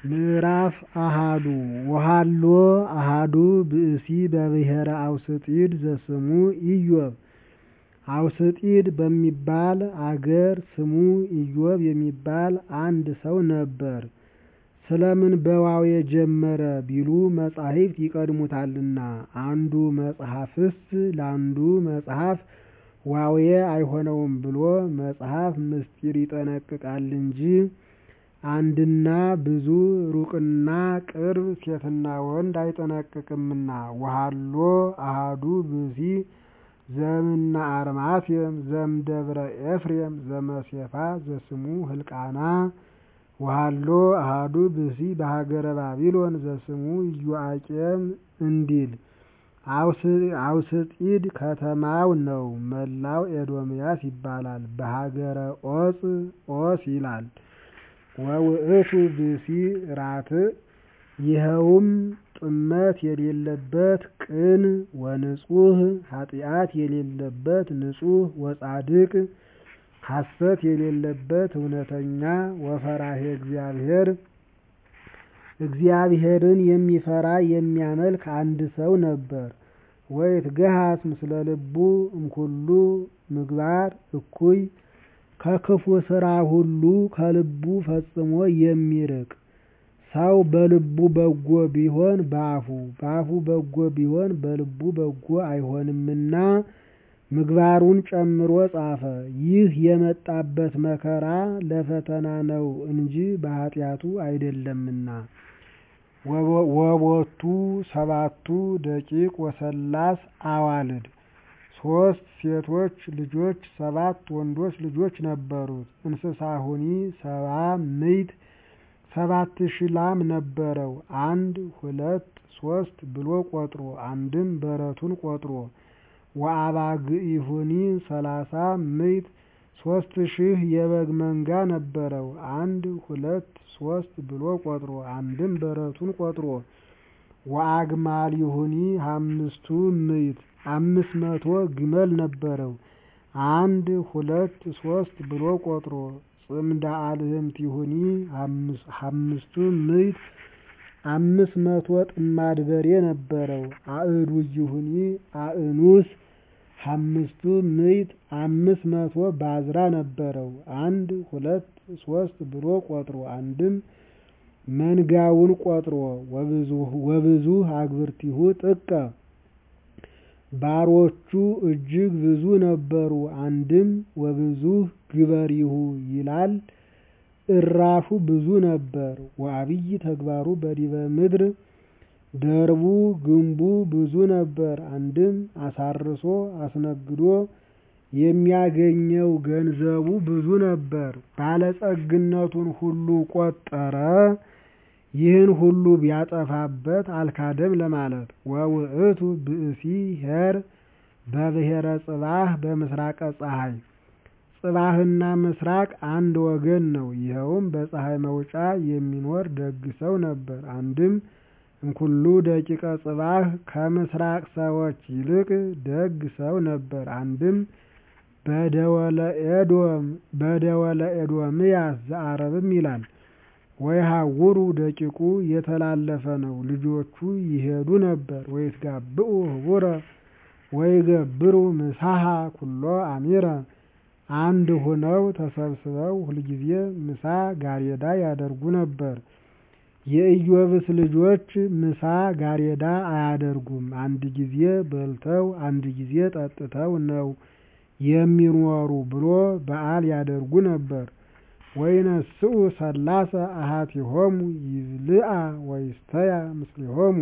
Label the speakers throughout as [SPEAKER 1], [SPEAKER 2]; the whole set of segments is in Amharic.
[SPEAKER 1] ምዕራፍ አሃዱ ወሀሎ አሐዱ ብእሲ በብሔረ አውስጢድ ዘስሙ ኢዮብ አውስጢድ በሚባል አገር ስሙ ኢዮብ የሚባል አንድ ሰው ነበር። ስለምን በዋዌ ጀመረ ቢሉ መጻሕፍት ይቀድሙታልና አንዱ መጽሐፍስ ለአንዱ መጽሐፍ ዋዌ አይሆነውም ብሎ መጽሐፍ ምስጢር ይጠነቅቃል እንጂ አንድና ብዙ ሩቅና ቅርብ ሴትና ወንድ አይጠነቅቅምና ወሀሎ አሐዱ ብእሲ ዘእምነ አርማቴም ዘእምደብረ ኤፍሬም ዘመሴፋ ዘስሙ ሕልቃና ወሀሎ አሐዱ ብእሲ በሀገረ ባቢሎን ዘስሙ ኢዮአቄም እንዲል አውስጢድ ከተማው ነው። መላው ኤዶምያስ ይባላል። በሀገረ ዖፅ ዖስ ይላል። ወውእቱ ብእሲ ራትዕ ይኸውም ጥመት የሌለበት ቅን ወንጹሕ ኃጢአት የሌለበት ንጹሕ ወጻድቅ ሐሰት የሌለበት እውነተኛ ወፈራሄ እግዚአብሔር እግዚአብሔርን የሚፈራ የሚያመልክ አንድ ሰው ነበር። ወይትገሃስ ምስለ ልቡ እምኩሉ ምግባር እኩይ ከክፉ ሥራ ሁሉ ከልቡ ፈጽሞ የሚርቅ ሰው በልቡ በጎ ቢሆን በአፉ በአፉ በጎ ቢሆን በልቡ በጎ አይሆንምና ምግባሩን ጨምሮ ጻፈ። ይህ የመጣበት መከራ ለፈተና ነው እንጂ በኃጢአቱ አይደለምና። ወቦቱ ሰባቱ ደቂቅ ወሰላስ አዋልድ ሶስት ሴቶች ልጆች ሰባት ወንዶች ልጆች ነበሩት። እንስሳሁኒ ሰባ ምዕት ሰባት ሺህ ላም ነበረው። አንድ ሁለት ሶስት ብሎ ቆጥሮ አንድም በረቱን ቆጥሮ ወአባግኢሁኒ ሰላሳ ምዕት ሶስት ሺህ የበግ መንጋ ነበረው። አንድ ሁለት ሶስት ብሎ ቆጥሮ አንድም በረቱን ቆጥሮ ወአግማሊሁኒ አምስቱ ምዕት አምስት መቶ ግመል ነበረው። አንድ ሁለት ሶስት ብሎ ቆጥሮ ጽምዳ አልህምቲሁኒ አምስቱ ምዕት አምስት መቶ ጥማድ በሬ ነበረው። አእዱይሁኒ አእኑስ አምስቱ ምዕት አምስት መቶ ባዝራ ነበረው። አንድ ሁለት ሶስት ብሎ ቆጥሮ አንድም መንጋውን ቆጥሮ ወብዙ አግብርቲሁ ጥቀ ባሮቹ እጅግ ብዙ ነበሩ። አንድም ወብዙ ግበሪሁ ይላል እራሹ ብዙ ነበር። ወአብይ ተግባሩ በዲበ ምድር ደርቡ ግንቡ ብዙ ነበር። አንድም አሳርሶ አስነግዶ የሚያገኘው ገንዘቡ ብዙ ነበር። ባለጸግነቱን ሁሉ ቆጠረ። ይህን ሁሉ ቢያጠፋበት አልካደም ለማለት። ወውእቱ ብእሲ ኄር በብሔረ ጽባህ በምስራቀ ፀሐይ ጽባህና ምስራቅ አንድ ወገን ነው። ይኸውም በፀሐይ መውጫ የሚኖር ደግ ሰው ነበር። አንድም እምኩሉ ደቂቀ ጽባህ ከምስራቅ ሰዎች ይልቅ ደግ ሰው ነበር። አንድም በደወለ ኤዶም በደወለ ኤዶምያስ ዘአረብም ይላል። ወይሃውሩ ደቂቁ የተላለፈ ነው። ልጆቹ ይሄዱ ነበር። ወይትጋብኡ ህቡረ ወይገብሩ ምሳሃ ኩሎ አሚረ አንድ ሆነው ተሰብስበው ሁልጊዜ ምሳ ጋሬዳ ያደርጉ ነበር። የኢዮብስ ልጆች ምሳ ጋሬዳ አያደርጉም። አንድ ጊዜ በልተው አንድ ጊዜ ጠጥተው ነው የሚኖሩ ብሎ በዓል ያደርጉ ነበር። ወይነስኡ ሰላሰ አሃቲሆሙ ይብልዓ ወይስተያ ምስሊሆሙ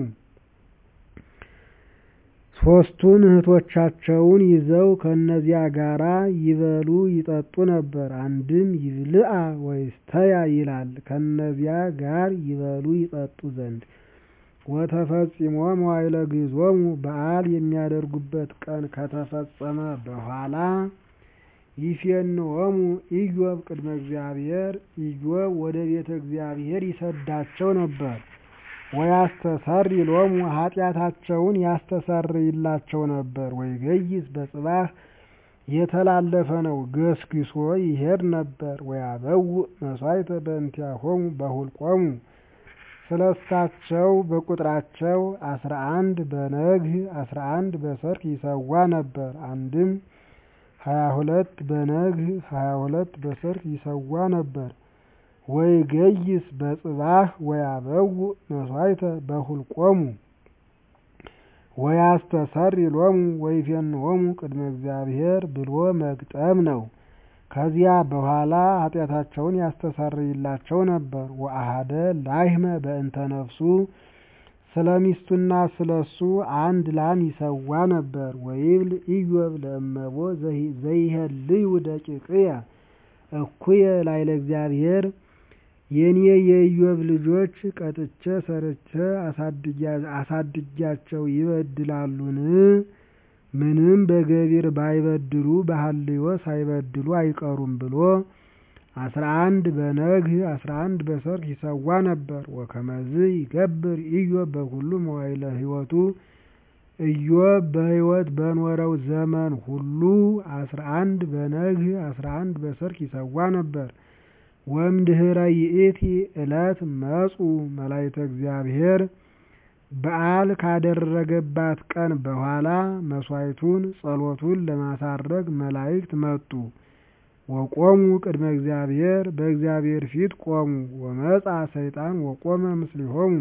[SPEAKER 1] ሶስቱን እህቶቻቸውን ይዘው ከእነዚያ ጋራ ይበሉ ይጠጡ ነበር። አንድም ይብልዓ ወይስተያ ይላል ከእነዚያ ጋር ይበሉ ይጠጡ ዘንድ። ወተፈጺሞ መዋዕለ ግዞሙ በዓል የሚያደርጉበት ቀን ከተፈጸመ በኋላ ይፌንዎሙ ኢዮብ ቅድመ እግዚአብሔር ኢዮብ ወደ ቤተ እግዚአብሔር ይሰዳቸው ነበር። ወያስተሰሪ ሎሙ ኃጢአታቸውን ያስተሰርይላቸው ነበር። ወይገይዝ በጽባህ የተላለፈ ነው ገስግሶ ይሄድ ነበር። ወያበውእ መሥዋዕተ በእንቲአሆሙ በሁልቆሙ ስለሳቸው በቁጥራቸው አስራ አንድ በነግህ አስራ አንድ በሰርክ ይሰዋ ነበር። አንድም ሀያ ሁለት በነግህ ሀያ ሁለት በሰርክ ይሰዋ ነበር። ወይገይስ በጽባህ ወያበውእ መሥዋዕተ በሁልቆሙ ወያስተሰሪ ሎሙ ወይፌንዎሙ ቅድመ እግዚአብሔር ብሎ መግጠም ነው። ከዚያ በኋላ ኃጢአታቸውን ያስተሰርይላቸው ነበር። ወአሐደ ላሕመ በእንተ ነፍሱ ስለ ሚስቱና ስለ እሱ አንድ ላም ይሰዋ ነበር። ወይብል ኢዮብ ለእመቦ ዘይሄልዩ ደቂቅየ እኩየ ላዕለ እግዚአብሔር የኔ የኢዮብ ልጆች ቀጥቼ ሰርቼ አሳድጊያቸው ይበድላሉን? ምንም በገቢር ባይበድሉ በሐልዮ ሳይበድሉ አይቀሩም ብሎ አስራ አንድ በነግህ አስራ አንድ በሰርክ ይሰዋ ነበር። ወከመዝ ይገብር ኢዮብ በኩሉ መዋዕለ ሕይወቱ ኢዮብ በሕይወት በኖረው ዘመን ሁሉ አስራ አንድ በነግህ አስራ አንድ በሰርክ ይሰዋ ነበር። ወእምድኅረ ይእቲ ዕለት መጹ መላእክተ እግዚአብሔር በዓል ካደረገባት ቀን በኋላ መሥዋዕቱን ጸሎቱን ለማሳረግ መላእክት መጡ። ወቆሙ ቅድመ እግዚአብሔር በእግዚአብሔር ፊት ቆሙ። ወመጻ ሰይጣን ወቆመ ምስሊሆሙ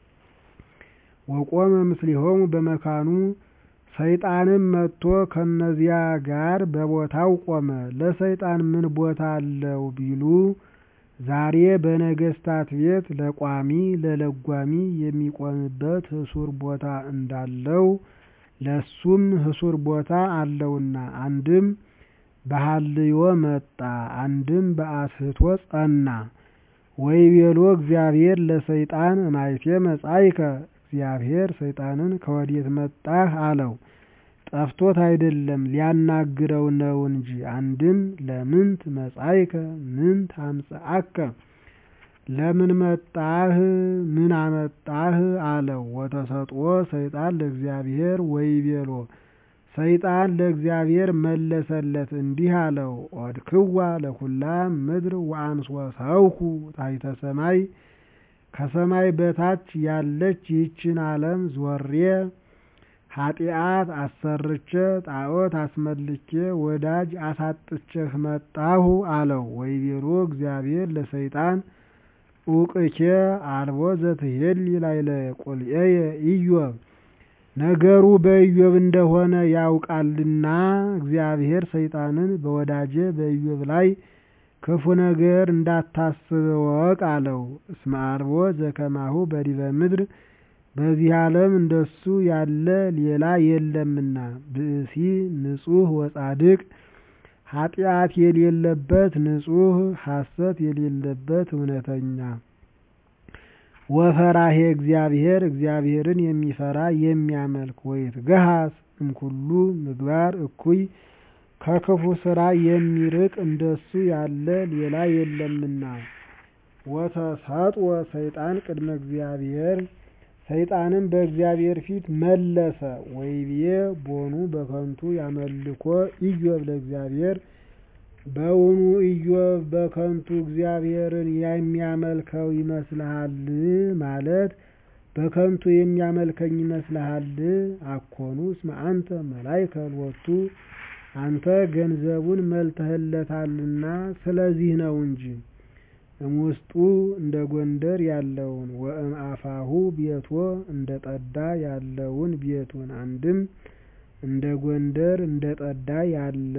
[SPEAKER 1] ወቆመ ምስሊሆሙ በመካኑ ሰይጣንም መጥቶ ከነዚያ ጋር በቦታው ቆመ። ለሰይጣን ምን ቦታ አለው ቢሉ ዛሬ በነገስታት ቤት ለቋሚ ለለጓሚ የሚቆምበት ህሱር ቦታ እንዳለው ለሱም ህሱር ቦታ አለውና አንድም በሐልዮ መጣ፣ አንድም በአስህቶ ጸና። ወይቤሎ እግዚአብሔር ለሰይጣን እማይቴ መጻእከ እግዚአብሔር ሰይጣንን ከወዴት መጣህ አለው። ጠፍቶት አይደለም ሊያናግረው ነው እንጂ። አንድም ለምንት መጻእከ ምንት አምጽአከ ለምን መጣህ ምን አመጣህ አለው። ወተሰጥኦ ሰይጣን ለእግዚአብሔር ወይቤሎ ሰይጣን ለእግዚአብሔር መለሰለት እንዲህ አለው። ኦድክዋ ለኩላ ምድር ወአንሶ ሰውኩ ታሕተ ሰማይ ከሰማይ በታች ያለች ይህችን ዓለም ዞሬ ኃጢአት አሰርቼ ጣዖት አስመልኬ ወዳጅ አሳጥቼህ መጣሁ አለው። ወይቤሎ እግዚአብሔር ለሰይጣን ኡቅኬ አልቦ ዘትሄሊ ላዕለ ቁልኤየ ኢዮብ ነገሩ በኢዮብ እንደሆነ ያውቃልና እግዚአብሔር ሰይጣንን በወዳጄ በኢዮብ ላይ ክፉ ነገር እንዳታስብ እወቅ አለው። እስመ አልቦ ዘከማሁ በዲበ ምድር በዚህ ዓለም እንደሱ ያለ ሌላ የለምና ብእሲ ንጹሕ ወጻድቅ ኃጢአት የሌለበት ንጹሕ ሐሰት የሌለበት እውነተኛ ወፈራሄ እግዚአብሔር እግዚአብሔርን የሚፈራ የሚያመልክ ወይትገሃስ እምኩሉ ምግባር እኩይ ከክፉ ስራ የሚርቅ እንደሱ ያለ ሌላ የለምና። ወተሰጥኦ ሰይጣን ቅድመ እግዚአብሔር ሰይጣንም በእግዚአብሔር ፊት መለሰ። ወይቤ ቦኑ በከንቱ ያመልኮ ኢዮብ ለእግዚአብሔር በውኑ ኢዮብ በከንቱ እግዚአብሔርን የሚያመልከው ይመስልሃል? ማለት በከንቱ የሚያመልከኝ ይመስልሃል? አኮኑ እስመ አንተ መላእከ ሎቱ አንተ ገንዘቡን መልተህለታልና ስለዚህ ነው እንጂ። እምውስጡ እንደ ጎንደር ያለውን ወእም አፋሁ ቤቶ እንደ ጠዳ ያለውን ቤቱን አንድም እንደ ጎንደር እንደ ጠዳ ያለ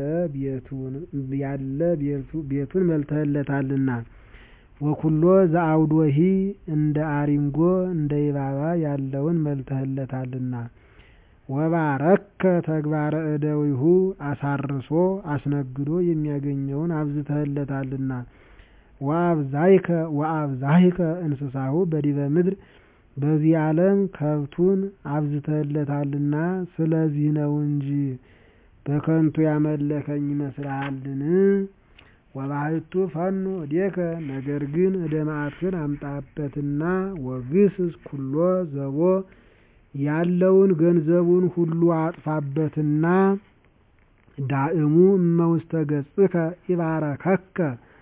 [SPEAKER 1] ቤቱን መልተህለታልና። ወኩሎ ዘአውዶሂ እንደ አሪንጎ እንደ ይባባ ያለውን መልተህለታልና። ወባረከ ተግባረ እደዊሁ አሳርሶ አስነግዶ የሚያገኘውን አብዝተህለታልና። ወአብዛይከ ወአብዛይከ እንስሳሁ በዲበ ምድር በዚህ ዓለም ከብቱን አብዝተህለታልና ስለዚህ ነው እንጂ በከንቱ ያመለከኝ ይመስልሃልን? ወባሕቱ ፈኑ እዴከ ነገር ግን እደ መዓትህን አምጣበትና ወግስስ ኩሎ ዘቦ ያለውን ገንዘቡን ሁሉ አጥፋበትና ዳእሙ እመውስተ ገጽከ ይባረከከ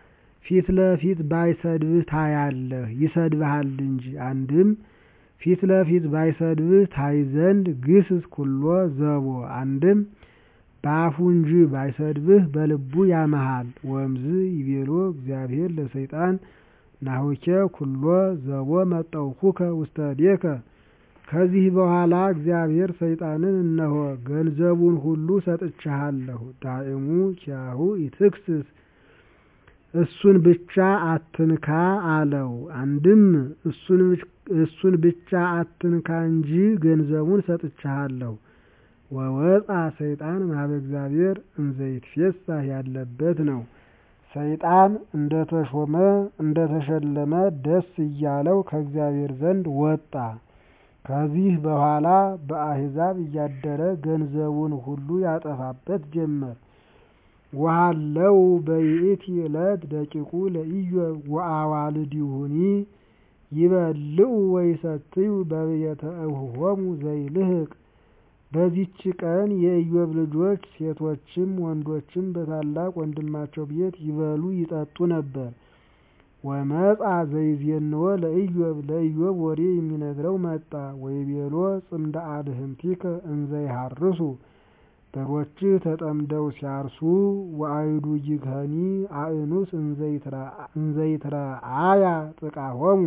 [SPEAKER 1] ፊት ለፊት ባይሰድብህ ታያለህ ይሰድብሃል እንጂ። አንድም ፊት ለፊት ባይሰድብህ ታይ ዘንድ ግስጽ ኩሎ ዘቦ አንድም በአፉ እንጂ ባይሰድብህ በልቡ ያመሃል። ወእምዝ ይቤሎ እግዚአብሔር ለሰይጣን ናሁኬ ኩሎ ዘቦ መጠውኩከ ውስተ እዴከ። ከዚህ በኋላ እግዚአብሔር ሰይጣንን እነሆ ገንዘቡን ሁሉ ሰጥቼሃለሁ፣ ዳእሙ ኪያሁ ኢትክስስ እሱን ብቻ አትንካ አለው። አንድም እሱን ብቻ አትንካ እንጂ ገንዘቡን ሰጥቼሃለሁ። ወወፃ ሰይጣን እምኀበ እግዚአብሔር እንዘ ይትፌሳህ ያለበት ነው። ሰይጣን እንደተሾመ እንደተሸለመ ደስ እያለው ከእግዚአብሔር ዘንድ ወጣ። ከዚህ በኋላ በአሕዛብ እያደረ ገንዘቡን ሁሉ ያጠፋበት ጀመር። ወሀለው በይእቲ ዕለት ደቂቁ ለኢዮብ ወአዋልዲሁኒ ይበልዑ ወይሰትዩ በቤተ እኅዎሙ ዘይልህቅ። በዚች ቀን የኢዮብ ልጆች ሴቶችም ወንዶችም በታላቅ ወንድማቸው ቤት ይበሉ ይጠጡ ነበር። ወመጻ ዘይዜንዎ ለኢዮብ ለኢዮብ ወሬ የሚነግረው መጣ። ወይቤሎ ጽምደ አድህምቲከ እንዘ ይሃርሱ በሮችህ ተጠምደው ሲያርሱ ወአይዱ ይግኸኒ አእኑስ እንዘ ይትረአያ ጥቃሆሙ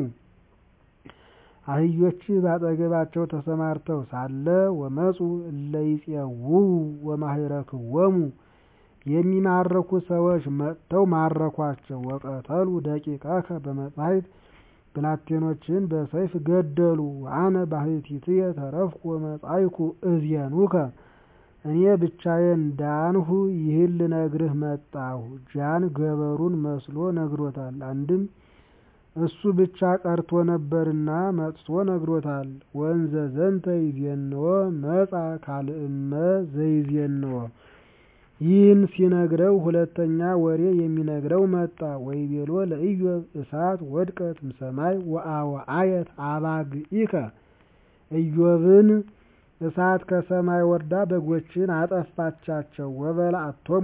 [SPEAKER 1] አህዮችህ ባጠገባቸው ተሰማርተው ሳለ ወመፁ እለ ይፄውኡ ወማኅረክዎሙ የሚማርኩ ሰዎች መጥተው ማረኳቸው። ወቀተሉ ደቂቀከ በመጻሕፍት ብላቴኖችህን በሰይፍ ገደሉ። ወአነ ባሕቲትየ ተረፍኩ ወመጻእኩ እዜኑከ እኔ ብቻዬን ዳንሁ ይህን ልነግርህ መጣሁ። ጃን ገበሩን መስሎ ነግሮታል። አንድም እሱ ብቻ ቀርቶ ነበርና መጥቶ ነግሮታል። ወእንዘ ዘንተ ይዜንዎ መጻ ካልእመ ዘይዜንዎ ይህን ሲነግረው ሁለተኛ ወሬ የሚነግረው መጣ። ወይቤሎ ለኢዮብ እሳት ወድቀት እምሰማይ ወአወአየት አባግኢከ ኢዮብን እሳት ከሰማይ ወርዳ በጎችን አጠፋቻቸው። ወበልዓቶሙ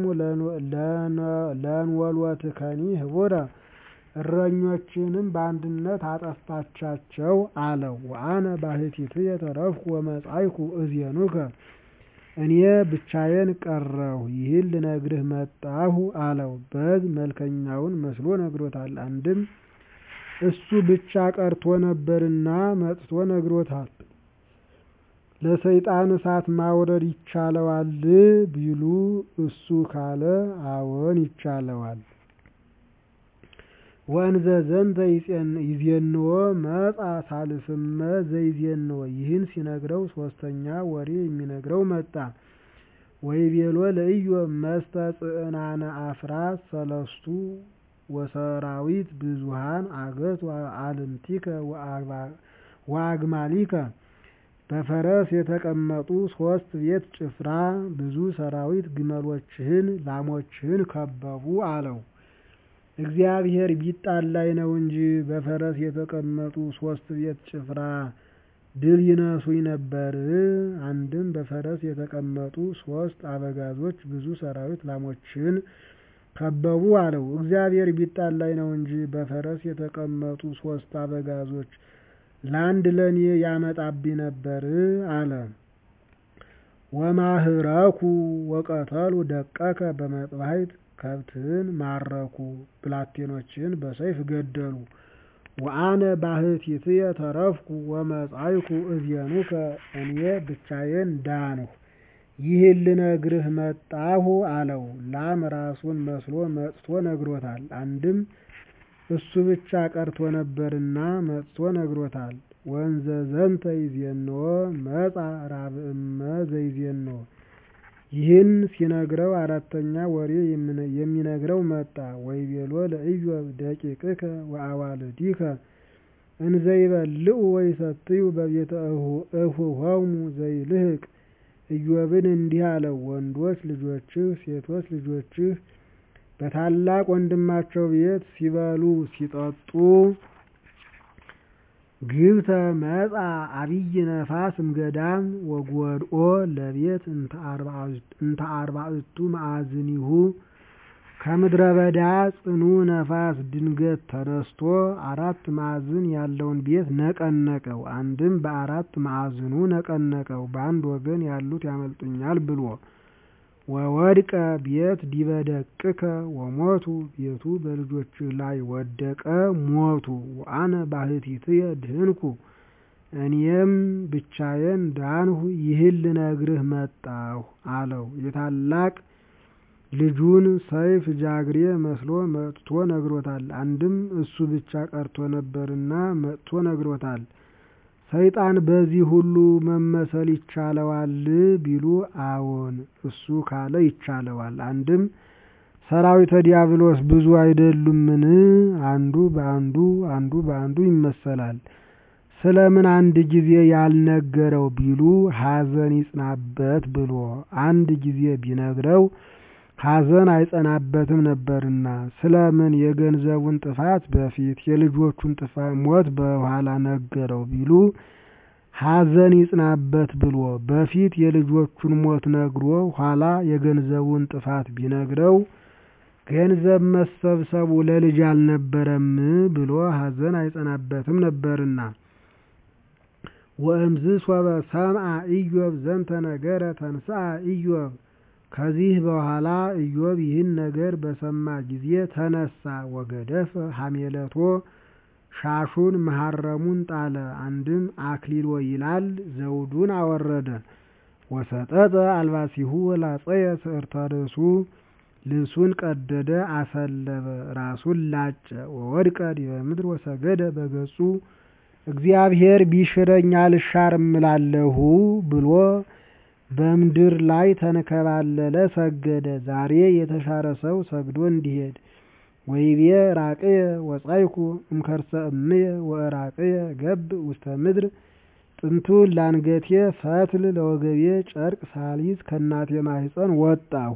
[SPEAKER 1] ለንወልወትከኒ ህቡረ እረኞችንም በአንድነት አጠፋቻቸው አለው። ወአነ ባሕቲትየ ተረፍኩ ወመጻእኩ እዜኑከ እኔ ብቻዬን ቀረሁ ይህን ልነግርህ መጣሁ አለው። በግ መልከኛውን መስሎ ነግሮታል። አንድም እሱ ብቻ ቀርቶ ነበርና መጥቶ ነግሮታል። ለሰይጣን እሳት ማውረድ ይቻለዋል ቢሉ እሱ ካለ አዎን ይቻለዋል። ወእንዘ ዘንተ ይዜንዎ መጻ ሳልስመ ዘይዜንዎ ይህን ሲነግረው ሶስተኛ ወሬ የሚነግረው መጣ። ወይቤሎ ለኢዮብ መስተ ጽዕናነ አፍራስ ሰለስቱ ወሰራዊት ብዙኃን አገት አልምቲከ ወአግማሊከ በፈረስ የተቀመጡ ሶስት ቤት ጭፍራ ብዙ ሰራዊት ግመሎችህን ላሞችህን ከበቡ አለው። እግዚአብሔር ቢጣላኝ ነው እንጂ በፈረስ የተቀመጡ ሶስት ቤት ጭፍራ ድል ይነሱኝ ነበር። አንድም በፈረስ የተቀመጡ ሶስት አበጋዞች ብዙ ሰራዊት ላሞችህን ከበቡ አለው። እግዚአብሔር ቢጣላኝ ነው እንጂ በፈረስ የተቀመጡ ሶስት አበጋዞች ለአንድ ለኔ ያመጣብኝ ነበር አለ። ወማህረኩ ወቀተሉ ደቀከ በመጥባሕት ከብትህን ማረኩ፣ ብላቴኖችህን በሰይፍ ገደሉ። ወአነ ባሕቲትየ ተረፍኩ ወመጻእኩ እዜኑከ እኔ ብቻዬን ዳንሁ ይህን ልነግርህ መጣሁ አለው። ላም ራሱን መስሎ መጥቶ ነግሮታል። አንድም እሱ ብቻ ቀርቶ ነበርና መጥቶ ነግሮታል። ወእንዘ ዘንተ ይዜንዎ መጻ ራብእመ ዘይዜንዎ ይህን ሲነግረው አራተኛ ወሬ የሚነግረው መጣ። ወይቤሎ ለኢዮብ ደቂቅከ ወአዋልዲከ እንዘ ይበልዑ ወይሰትዩ በቤተ እኅዎሙ ዘይልህቅ ኢዮብን እንዲህ አለው፣ ወንዶች ልጆችህ ሴቶች ልጆችህ በታላቅ ወንድማቸው ቤት ሲበሉ ሲጠጡ ግብተ መጻ አብይ ነፋስ እምገዳም ወጎድኦ ለቤት እንተ አርባዕቱ መዓዝኒሁ ከምድረ በዳ ጽኑ ነፋስ ድንገት ተነስቶ አራት ማዕዝን ያለውን ቤት ነቀነቀው። አንድም በአራት ማዕዝኑ ነቀነቀው፣ በአንድ ወገን ያሉት ያመልጡኛል ብሎ። ወወድቀ ቤት ዲበ ደቅከ ወሞቱ ቤቱ በልጆችህ ላይ ወደቀ ሞቱ። ወአነ ባሕቲትየ ድህንኩ እኔም ብቻዬን ዳንሁ። ይህን ልነግርህ መጣሁ አለው። የታላቅ ልጁን ሰይፍ ጃግሬ መስሎ መጥቶ ነግሮታል። አንድም እሱ ብቻ ቀርቶ ነበርና መጥቶ ነግሮታል። ሰይጣን በዚህ ሁሉ መመሰል ይቻለዋል ቢሉ አዎን እሱ ካለ ይቻለዋል። አንድም ሰራዊተ ዲያብሎስ ብዙ አይደሉምን? አንዱ በአንዱ አንዱ በአንዱ ይመሰላል። ስለምን አንድ ጊዜ ያልነገረው ቢሉ ሐዘን ይጽናበት ብሎ አንድ ጊዜ ቢነግረው ሐዘን አይጸናበትም ነበርና። ስለምን የገንዘቡን ጥፋት በፊት የልጆቹን ሞት በኋላ ነገረው ቢሉ ሐዘን ይጽናበት ብሎ በፊት የልጆቹን ሞት ነግሮ ኋላ የገንዘቡን ጥፋት ቢነግረው ገንዘብ መሰብሰቡ ለልጅ አልነበረም ብሎ ሐዘን አይጸናበትም ነበርና። ወእምዝ ሶበ ሰምዐ ኢዮብ ዘንተ ነገረ ተንሥአ ኢዮብ ከዚህ በኋላ ኢዮብ ይህን ነገር በሰማ ጊዜ ተነሳ። ወገደፈ ሐሜለቶ ሻሹን መሐረሙን ጣለ። አንድም አክሊሎ ይላል ዘውዱን አወረደ። ወሰጠጠ አልባሲሁ ወላጸየ ስዕርተ ርእሱ ልብሱን ቀደደ አሰለበ፣ ራሱን ላጨ። ወወድቀ ዲበ ምድር ወሰገደ በገጹ እግዚአብሔር ቢሽረኝ አልሻርም እላለሁ ብሎ በምድር ላይ ተንከባለለ፣ ሰገደ። ዛሬ የተሻረ ሰው ሰግዶ እንዲሄድ ወይቤ ራቅየ ወጻይኩ እምከርሰ እምየ ወራቅየ ገብ ውስተ ምድር ጥንቱን ላንገቴ ፈትል ለወገቤ ጨርቅ ሳሊዝ ከእናቴ ማህፀን ወጣሁ።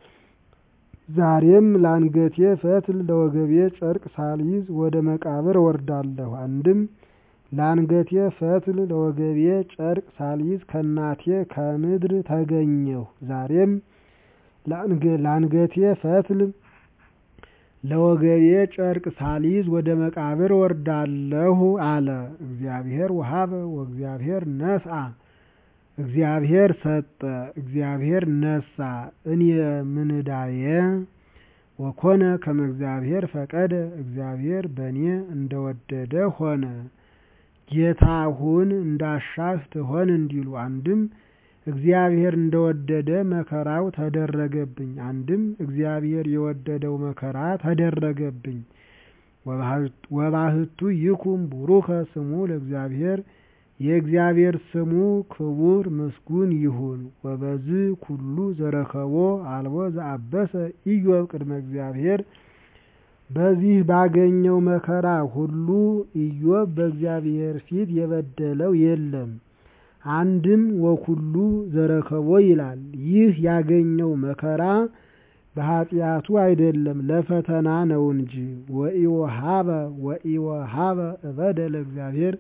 [SPEAKER 1] ዛሬም ላንገቴ ፈትል ለወገቤ ጨርቅ ሳሊዝ ወደ መቃብር ወርዳለሁ። አንድም ላንገቴ ፈትል ለወገቤ ጨርቅ ሳሊዝ ከእናቴ ከምድር ተገኘሁ። ዛሬም ላንገቴ ፈትል ለወገቤ ጨርቅ ሳሊዝ ወደ መቃብር ወርዳለሁ አለ። እግዚአብሔር ወሀበ ወእግዚአብሔር ነስአ፣ እግዚአብሔር ሰጠ፣ እግዚአብሔር ነሳ። እኔ ምን ዕዳዬ? ወኮነ ከመ እግዚአብሔር ፈቀደ፣ እግዚአብሔር በእኔ እንደወደደ ሆነ። ጌታ ሁን እንዳሻህ ትሆን እንዲሉ አንድም እግዚአብሔር እንደወደደ መከራው ተደረገብኝ። አንድም እግዚአብሔር የወደደው መከራ ተደረገብኝ። ወባህቱ ይኩን ቡሩከ ስሙ ለእግዚአብሔር የእግዚአብሔር ስሙ ክቡር ምስጉን ይሁን። ወበዝ ኩሉ ዘረከቦ አልቦ ዘአበሰ ኢዮብ ቅድመ እግዚአብሔር በዚህ ባገኘው መከራ ሁሉ ኢዮብ በእግዚአብሔር ፊት የበደለው የለም። አንድም ወኩሉ ዘረከቦ ይላል። ይህ ያገኘው መከራ በኃጢአቱ አይደለም ለፈተና ነው እንጂ። ወኢወሃበ ወኢወሃበ እበደ ለእግዚአብሔር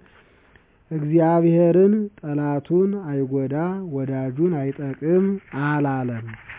[SPEAKER 1] እግዚአብሔርን ጠላቱን አይጎዳ ወዳጁን አይጠቅም አላለም።